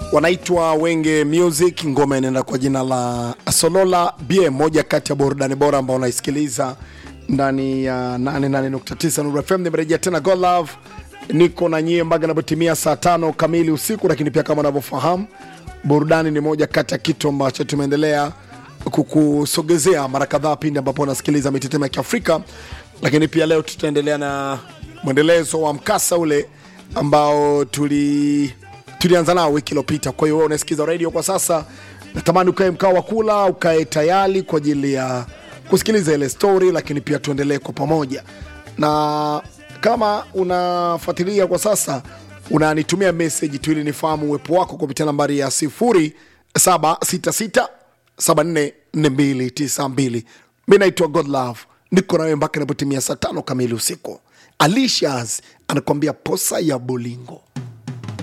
wanaitwa Wenge Music, ngoma inaenda kwa jina la Solola Bie, moja kati ya burudani bora ambao unaisikiliza ndani ya 88.9 Nuru FM. Nimerejea tena God Love, niko na nyie mpaka inapotimia saa tano kamili usiku, lakini pia kama unavyofahamu burudani ni moja kati ya kitu ambacho tumeendelea kukusogezea mara kadhaa pindi ambapo unasikiliza mitetemo ya Kiafrika, lakini pia leo tutaendelea na mwendelezo wa mkasa ule ambao tuli tulianza nao wiki iliyopita. Kwa hiyo wewe unasikiza radio kwa sasa, natamani ukae mkao wa kula, ukae tayari kwa ajili ya kusikiliza ile story, lakini pia tuendelee kwa pamoja. Na kama unafuatilia kwa sasa, unanitumia message tu ili nifahamu uwepo wako kupitia nambari ya 0766 744292. Mi naitwa God Love, niko nawe mpaka inapotimia saa tano kamili usiku. Alicias anakuambia posa ya bolingo.